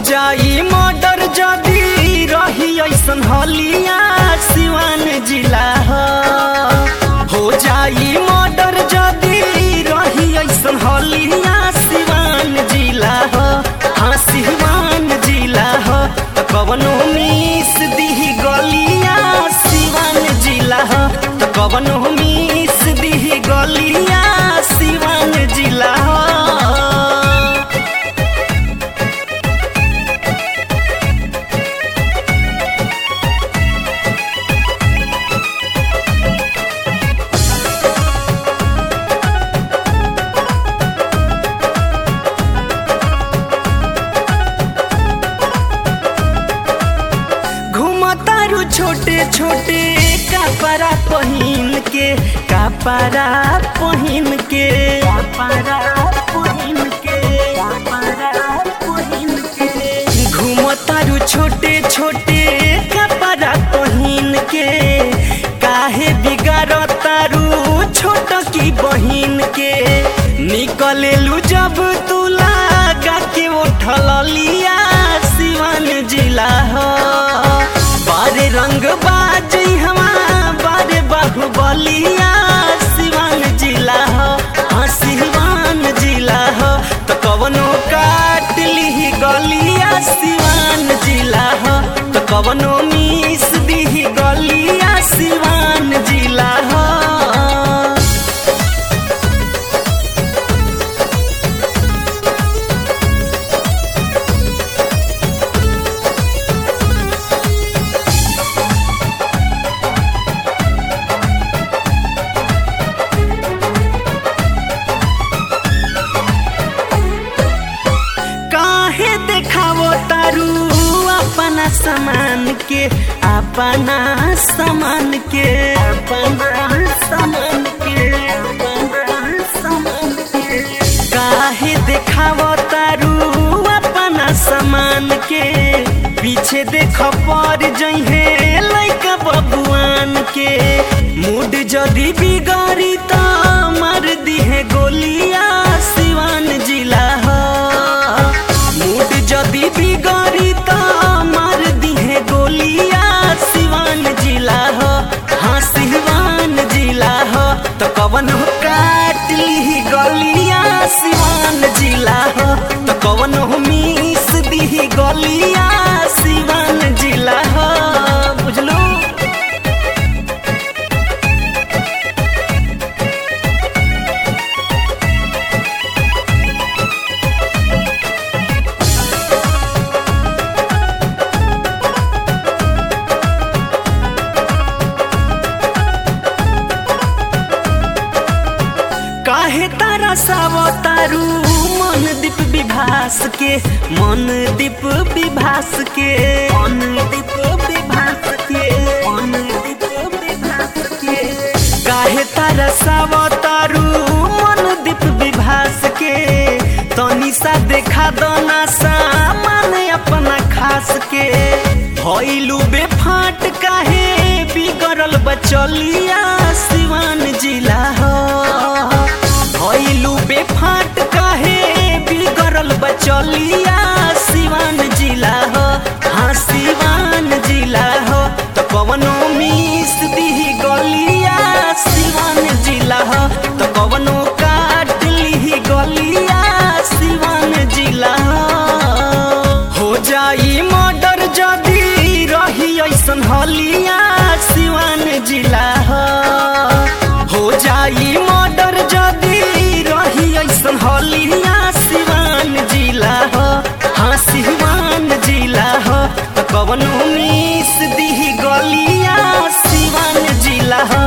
जाई मर्डर जदी रही ऐसन हलिया सिवान जिला ह हो जाई मर्डर जदी रही ऐसन हलिया सिवान जिला ह हाँ सिवान जिला ह त कवनो मिस दिही गलिया सिवान जिला ह त कवनो मिस दिही गलिया सिवान जिला ह घुमतारू छोटे छोटे कपड़ा पहिन के कपड़ा पहिन के कपड़ा पहिन के कपड़ा पहिन के घुमतारू छोटे छोटे कपड़ा पहिन के काहे बिगाड़तारू छोट की बहिन के निकलेलू जब तू लागा के उठल लिया सिवान जिला हो बारे रंग बाजी हमा बारे बाहुबलिया सिवान जिला हो हाँ सिवान जिला हो तो कवनो काट ली गलिया सिवान जिला हो तो कवनो मिस दी गलिया सिवान जिला हो काहे देखावो तारू अपना सामान के अपना सामान के अपना सामान के अपना सामान के काहे देखावो तारू अपना सामान के पीछे देख पर जइहे लइका बबुआन के मूड जदी बिगाड़ी त मार दिहे गोलिया सिवान जिला हो मूड जदी बिगाड़ी त मार दिहे गोलिया सिवान जिला हो हाँ सिवान जिला हो तो कवन हो काट ली गलिया सिवान जिला हो तो कवन हो मिस दी गलिया सिवान जिला हो बुझलो काहे तारा सावतारू मन दीप विभास के मन दीप विभास के मन दीप विभास के मन दीप विभास के काहे तारा सावतारू मन दीप विभास के तनी सा देखा दना सामान अपना खास के भइलू बेफाट काहे बिगड़ल बचलिया सिवान जिला हो भइलू बेफाट काहे बिगड़ल बचलिया सिवान जिला हो हाँ सिवान जिला हो तो कवनो मिस दी गलिया सिवान जिला हो तो कवनो काट ली गलिया सिवान जिला हो हो जाई मर्डर जदी रही ऐसन हलिया सिवान जिला हो हो जाई मर्डर जदी रही ऐसन हलिया सिवान जिला हो हाँ सिवान जिला हो तो कवनो मिस दी गलिया सिवान जिला हो